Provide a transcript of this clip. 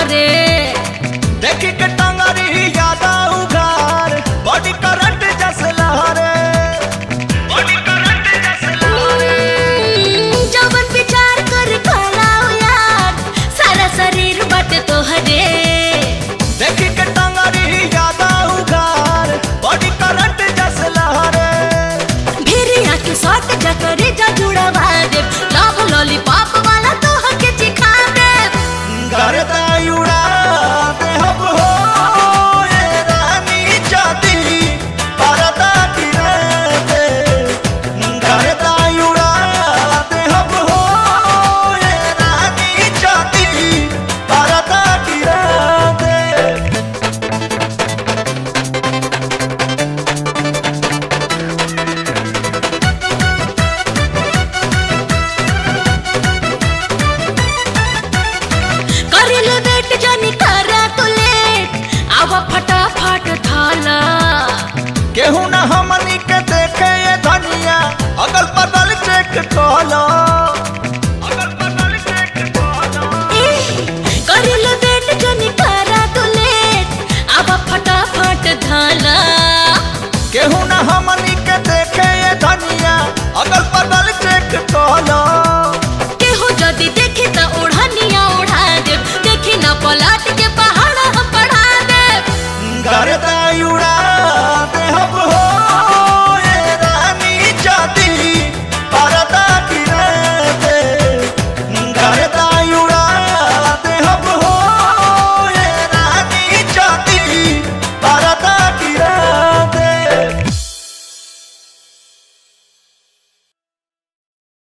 घरे देखी के टंगरी ज्यादा उघार बॉडी करंट जस लहरे बॉडी करंट जस लहरे जवन विचार कर खलाओ यार सारा शरीर बट तोहरे देखी के टंगरी ज्यादा उघार बॉडी करंट जस लहरे भिरिया के शॉट जकरे जा जुड़वा दे लव लॉलीपॉप वाला तोह के चिखा दे करता उड़ा दे हम हो ये रानी जाती परदा गिरे दे करता उड़ा दे हम हो ये रानी जाती परदा गिरे दे करिले बेट जानी करा तू लेट आवा फटाफट थाला केहू न हमनी के देखे ये धनिया अगल बगल चेक कलो